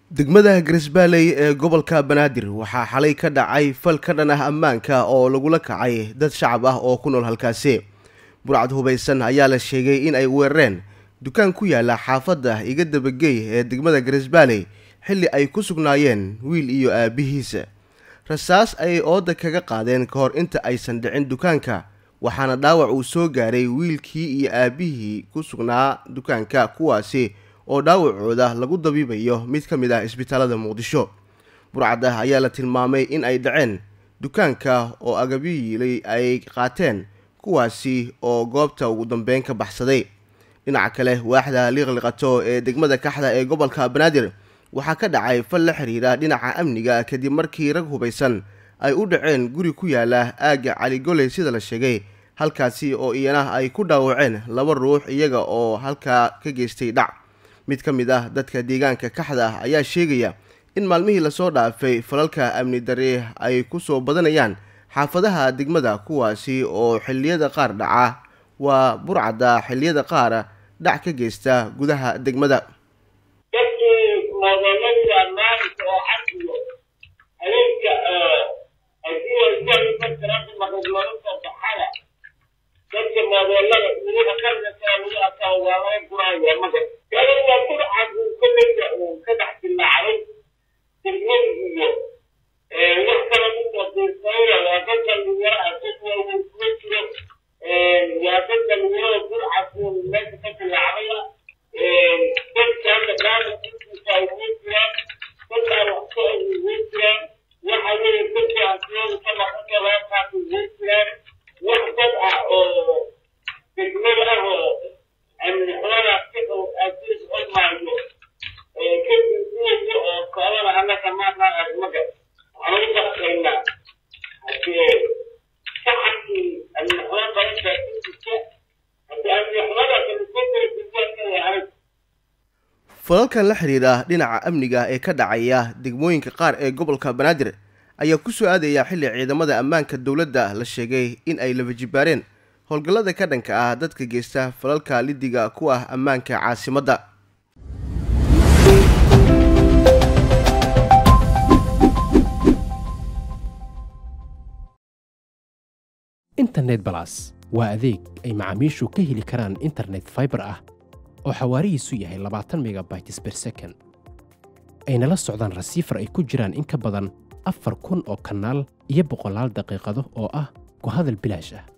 degmada garisbaaley ee gobolka banaadir waxaa xalay ka dhacay fal ka dhan ah ammaanka oo lagula kacay dad shacab ah oo ku nool halkaasi burcad hubaysan ayaa la sheegay in ay weerareen dukaan ku yaala xaafadda iga dabagey ee degmada garisbaaley xilli ay ku sugnaayeen wiil iyo aabbihiisa rasaas ayay ooda kaga qaadeen ka hor inta aysan dhicin dukaanka waxaana dhaawac uu soo gaaray wiilkii iyo aabbihii ku sugnaa dukaanka kuwaasi oo dhaawacooda lagu dabiibayo mid ka mid ah isbitaalada muqdisho burcadda ayaa la tilmaamay in ay dhaceen dukaanka oo agabiyiilay ay qaateen kuwaasi oo goobta ugu dambeyn ka baxsaday dhinaca kale waaxda liiqliqato ee degmada kaxda ee gobolka banaadir waxaa ka dhacay fal la xiriira dhinaca amniga kadib markii rag hubaysan ay u dhaceen guri ku yaala aagga caligoley sida la sheegay halkaasi oo iyana ay ku dhaawaceen laba ruux iyaga oo halkaa ka geystay dhac mid ka mid ah dadka deegaanka kaxda ah ayaa sheegaya in maalmihii lasoo dhaafay falalka amni darre ay ku soo badanayaan xaafadaha degmada kuwaasi oo xilliyada qaar dhaca waa burcadda xilliyada qaar dhac ka geysta gudaha degmada dadkii moodooladii ammaanka oo casriga habeenka maqadmarada dadka moodoolada weliba qarnaka lagu arkaa waa laga guraya maga kale waa burcad uu ka mida uu ka dhex dilaacday degmada iyo wax kale kusoo diirsanaya waa dad dhalinyaro ah dad waaweyn kuma jiro waa dad dhalinyarada burcad uu meesha ka dilaacdaya dadka hadda gaarkiisa ay ugu jiraan dadkaan waxka ay ugu jiraan waxa weeye dadka asiyada ka maqanka reerkaas ugu jiraan wax dad ah oo degmada ah oo amni xumadaas ka dhow aasiis olmaayo kadib kuwaya oo socdana annaka maanaa arrimaga waxaan ugu baqaynaa hadee shacabkii amni xumo badan baa ku jirta hadee amni xumadaas alikotara dugaanka yahay falalkan la xiriira dhinaca amniga ee ka dhacaya degmooyinka qaar ee gobolka banaadir ayaa ku soo aadaya xilli ciidamada ammaanka dowladda la sheegay in ay labajibaareen howlgallada ka dhanka ah dadka geysta falalka lidiga ku ah ammaanka caasimadda internet balas waa adeeg ay macaamiishu ka heli karaan internet faibar ah oo xawaarihiisu yahay labaatan megabytes ber second ayna la socdaan rasiifar ay ku jiraan in ka badan afar kun oo kanaal iyo boqolaal daqiiqado oo ah ku hadal bilaash ah